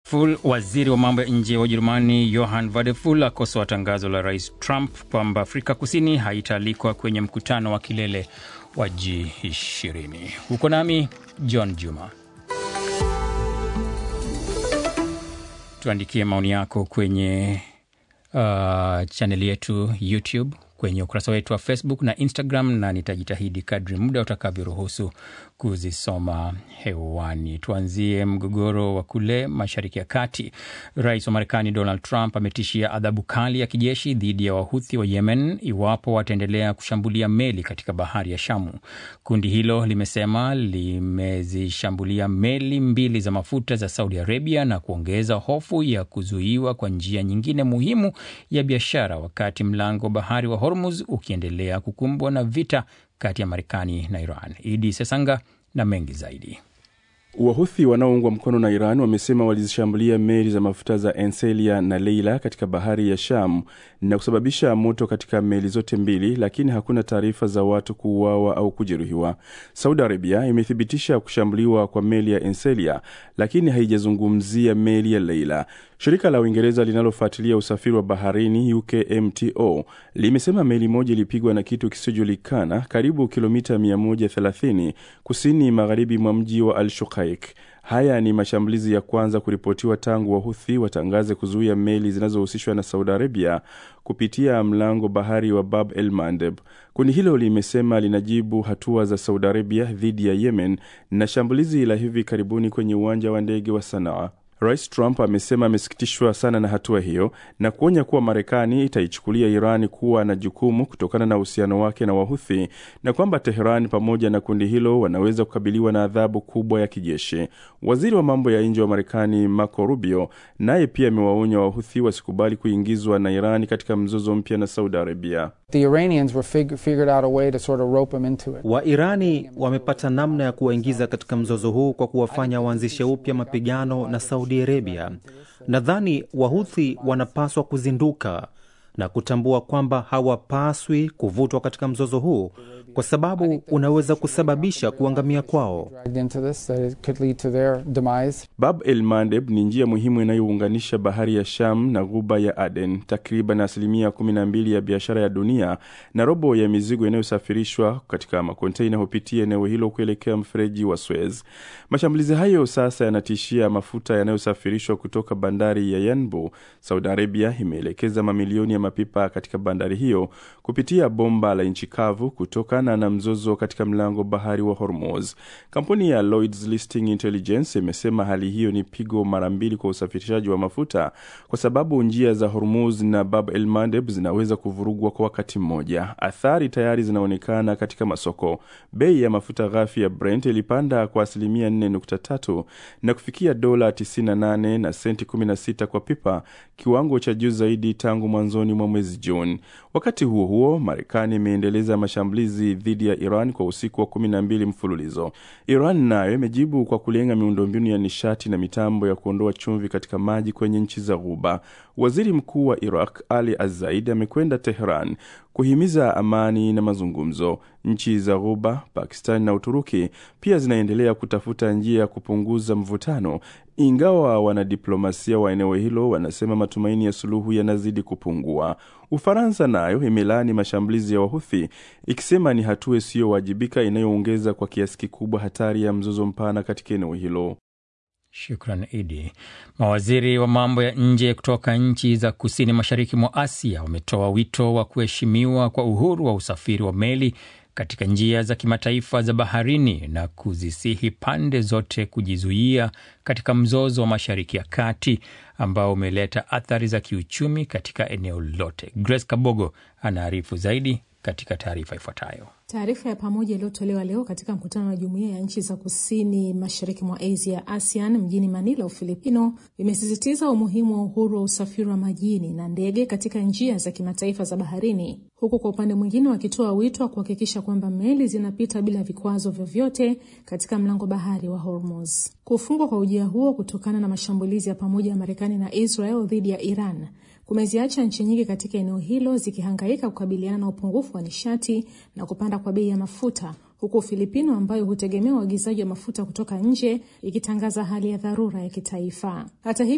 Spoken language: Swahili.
Vadeful, waziri wa mambo ya nje wa Ujerumani Johann Vadeful akosoa tangazo la rais Trump kwamba Afrika Kusini haitaalikwa kwenye mkutano wa kilele wa G20. Huko nami John Juma. Tuandikie maoni yako kwenye uh, chaneli yetu YouTube, kwenye ukurasa wetu wa Facebook na Instagram, na nitajitahidi kadri muda utakavyoruhusu kuzisoma hewani. Tuanzie mgogoro wa kule Mashariki ya Kati. Rais wa Marekani Donald Trump ametishia adhabu kali ya kijeshi dhidi ya Wahuthi wa Yemen iwapo wataendelea kushambulia meli katika bahari ya Shamu. Kundi hilo limesema limezishambulia meli mbili za mafuta za Saudi Arabia na kuongeza hofu ya kuzuiwa kwa njia nyingine muhimu ya biashara, wakati mlango wa bahari wa Hormuz ukiendelea kukumbwa na vita kati ya Marekani na Iran. Idi Sesanga na mengi zaidi. Wahuthi wanaoungwa mkono na Iran wamesema walizishambulia meli za mafuta za Enselia na Leila katika bahari ya Sham na kusababisha moto katika meli zote mbili, lakini hakuna taarifa za watu kuuawa au kujeruhiwa. Saudi Arabia imethibitisha kushambuliwa kwa meli ya Enselia, lakini haijazungumzia meli ya Leila. Shirika la Uingereza linalofuatilia usafiri wa baharini UKMTO limesema meli moja ilipigwa na kitu kisichojulikana karibu kilomita 130 kusini magharibi mwa mji wa Al Shuqaiq. Haya ni mashambulizi ya kwanza kuripotiwa tangu Wahuthi watangaze kuzuia meli zinazohusishwa na Saudi Arabia kupitia mlango bahari wa Bab el Mandeb. Kundi hilo limesema linajibu hatua za Saudi Arabia dhidi ya Yemen na shambulizi la hivi karibuni kwenye uwanja wa ndege wa Sanaa. Rais Trump amesema amesikitishwa sana na hatua hiyo na kuonya kuwa Marekani itaichukulia Iran kuwa na jukumu kutokana na uhusiano wake na Wahuthi na kwamba Teheran pamoja na kundi hilo wanaweza kukabiliwa na adhabu kubwa ya kijeshi. Waziri wa mambo ya nje wa Marekani Marco Rubio naye pia amewaonya Wahuthi wasikubali kuingizwa na Iran katika mzozo mpya na Saudi Arabia. Wairani wamepata namna ya kuwaingiza katika mzozo huu kwa kuwafanya waanzishe upya mapigano na Saudi Arabia. Nadhani Wahuthi wanapaswa kuzinduka na kutambua kwamba hawapaswi kuvutwa katika mzozo huu kwa sababu unaweza kusababisha kuangamia kwao. Bab el Mandeb ni njia muhimu inayounganisha bahari ya Sham na ghuba ya Aden. Takriban asilimia 12 ya biashara ya dunia na robo ya mizigo inayosafirishwa katika makonteina hupitia eneo hilo kuelekea mfereji wa Suez. Mashambulizi hayo sasa yanatishia mafuta yanayosafirishwa kutoka bandari ya Yanbu. Saudi Arabia imeelekeza mamilioni ya mapipa katika bandari hiyo kupitia bomba la nchi kavu kutoka na mzozo katika mlango bahari wa Hormuz. Kampuni ya Lloyd's Listing Intelligence imesema hali hiyo ni pigo mara mbili kwa usafirishaji wa mafuta kwa sababu njia za Hormuz na Bab el Mandeb zinaweza kuvurugwa kwa wakati mmoja. Athari tayari zinaonekana katika masoko. Bei ya mafuta ghafi ya Brent ilipanda kwa asilimia 4.3 na kufikia dola 98 na senti 16 kwa pipa, kiwango cha juu zaidi tangu mwanzoni mwa mwezi Juni. Wakati huo huo, Marekani imeendeleza mashambulizi dhidi ya Iran kwa usiku wa kumi na mbili mfululizo. Iran nayo imejibu kwa kulenga miundombinu ya nishati na mitambo ya kuondoa chumvi katika maji kwenye nchi za Ghuba. Waziri Mkuu wa Iraq Ali Azaid amekwenda Teheran kuhimiza amani na mazungumzo. Nchi za Ghuba, Pakistan na Uturuki pia zinaendelea kutafuta njia ya kupunguza mvutano, ingawa wanadiplomasia wa eneo hilo wanasema matumaini ya suluhu yanazidi kupungua. Ufaransa nayo imelaani mashambulizi ya Wahuthi ikisema ni hatua isiyowajibika inayoongeza kwa kiasi kikubwa hatari ya mzozo mpana katika eneo hilo. Shukran Idi. Mawaziri wa mambo ya nje kutoka nchi za kusini mashariki mwa Asia wametoa wito wa kuheshimiwa kwa uhuru wa usafiri wa meli katika njia za kimataifa za baharini na kuzisihi pande zote kujizuia katika mzozo wa Mashariki ya Kati ambao umeleta athari za kiuchumi katika eneo lote. Grace Kabogo anaarifu zaidi katika taarifa ifuatayo. Taarifa ya pamoja iliyotolewa leo katika mkutano wa jumuiya ya nchi za kusini mashariki mwa Asia, ASEAN, mjini Manila, Ufilipino, imesisitiza umuhimu wa uhuru wa usafiri wa majini na ndege katika njia za kimataifa za baharini, huku kwa upande mwingine wakitoa wito wa kuhakikisha kwamba meli zinapita bila vikwazo vyovyote katika mlango bahari wa Hormuz. Kufungwa kwa ujia huo kutokana na mashambulizi ya pamoja ya Marekani na Israel dhidi ya Iran kumeziacha nchi nyingi katika eneo hilo zikihangaika kukabiliana na upungufu wa nishati na kupanda kwa bei ya mafuta, huku Ufilipino ambayo hutegemea uagizaji wa mafuta kutoka nje ikitangaza hali ya dharura ya kitaifa. Hata hivyo